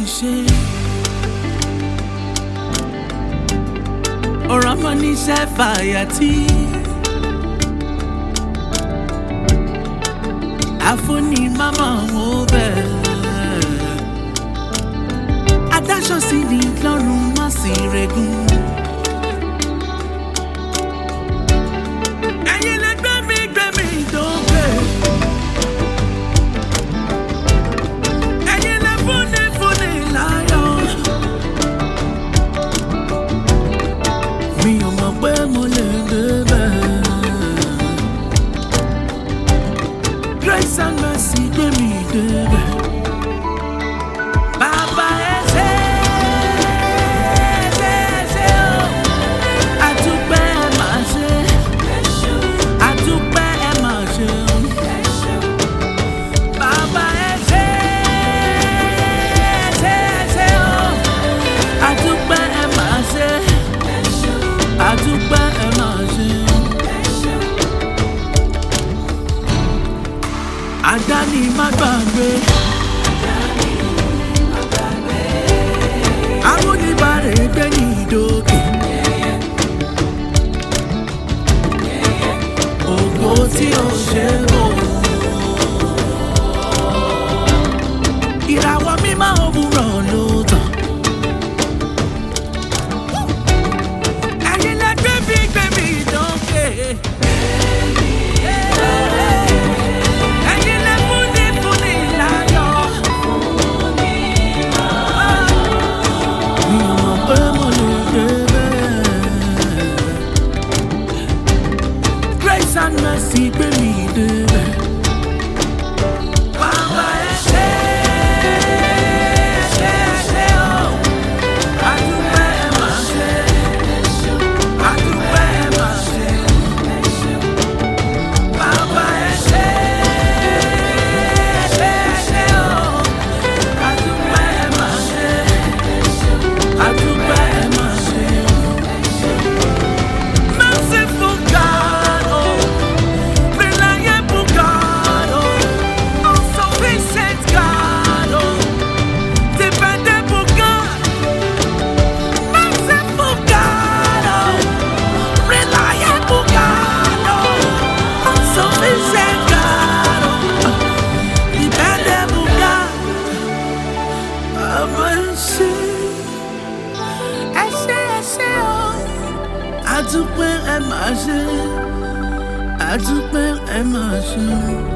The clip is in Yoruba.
ṣe. ọ̀rọ̀ mọ́ níṣẹ́ fàyàtì. àfúnni máma wọn bẹ̀. adáṣọ sí ni lọ́rùn má sì rẹ̀gùn. ẹ̀yin lè gbé mi gbé mi dókè. ẹ̀yin lè fúnni fúnni láyọ̀. mi ò mọ̀ pé mo lè débẹ̀. grace and mercy gbé mi débẹ̀. bàbá ẹ ṣé ṣé ṣé o. àdúpẹ́ ẹ máa ṣe. àdúpẹ́ ẹ máa ṣe o. bàbá ẹ ṣé ṣé ṣé o. àdúpẹ́ ẹ máa ṣe. àdúpẹ́ ẹ máa ṣe o. àdáni má gbàgbé. amúnibàrè gbé ní ìdókè. ògo tí ó ṣe wò. ìràwọ̀ mímọ́ òwúrọ̀ ló tàn. ẹ̀yin lẹ gbé bí gbé mi dókè. ẹ̀yin lẹ fúnni fúnni láyọ̀. mi ò mọ̀ pé mo lè débẹ̀. grace and mercy gbé mi débẹ̀. Bàbá ẹ ṣé, ṣé, ṣé o. Àdúpẹ́ ẹ máa ṣe. Àdúpẹ́ ẹ máa ṣe. Bàbá ẹ ṣé, ṣé, ṣé o. Àdúpẹ́ ẹ máa ṣe. Àdúpẹ́ ẹ máa ṣe. Merciful God, oh. Reliable God, oh. All-sufficient God, oh. Dependable God. Merciful God, oh. Reliable God, oh. All-sufficient God, oh. Dependable God. Bàbá ẹ ṣé, ẹ ṣé, ẹ ṣé o. Àdúpẹ́ ẹ máa ṣe, àdúpẹ́ ẹ máa ṣe.